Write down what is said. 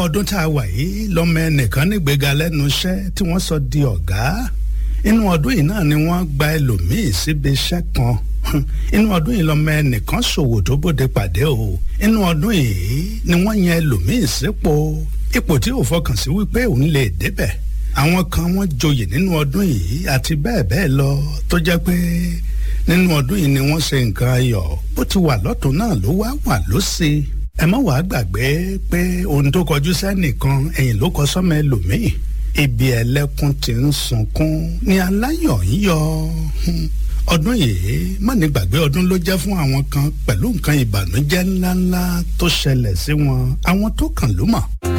ọdún tá a wà yìí lọ́mọ ẹnìkan nígbéga lẹ́nu iṣẹ́ tí wọ́n sọ di ọ̀gá inú ọdún yìí náà ni wọ́n gba ẹlòmíì síbi iṣẹ́ kan inú ọdún yìí lọ́mọ ẹnìkan ṣòwò tó bóde pàdé o inú ọdún yìí ni wọ́n yan ẹlòmíì sípò ipò tí ò fọkàn sí wípé òun lè débẹ̀ àwọn kan wọ́n joyè nínú ọdún yìí àti bẹ́ẹ̀ bẹ́ẹ̀ lọ tó jẹ́ pé nínú ọdún yìí ni wọ́n ṣe nǹkan ayọ̀ bó ti wà lọ́tún náà ló wá wà lósì ẹ má wàá gbàgbé pé ohun tó kọjú sẹ́nìkan ẹ̀yìn ló kọ sọ́mọ ẹlòmíì ibi ẹlẹ́kùn ti ń sunkún ni aláyọ̀ ń yọ ọdún yìí má ní gbàgbé ọdún ló jẹ́ fún àwọn kan pẹ̀lú nǹkan ìbànújẹ́ ńláńlá tó ṣẹlẹ̀ sí wọn àwọn tó kàn ló mọ̀.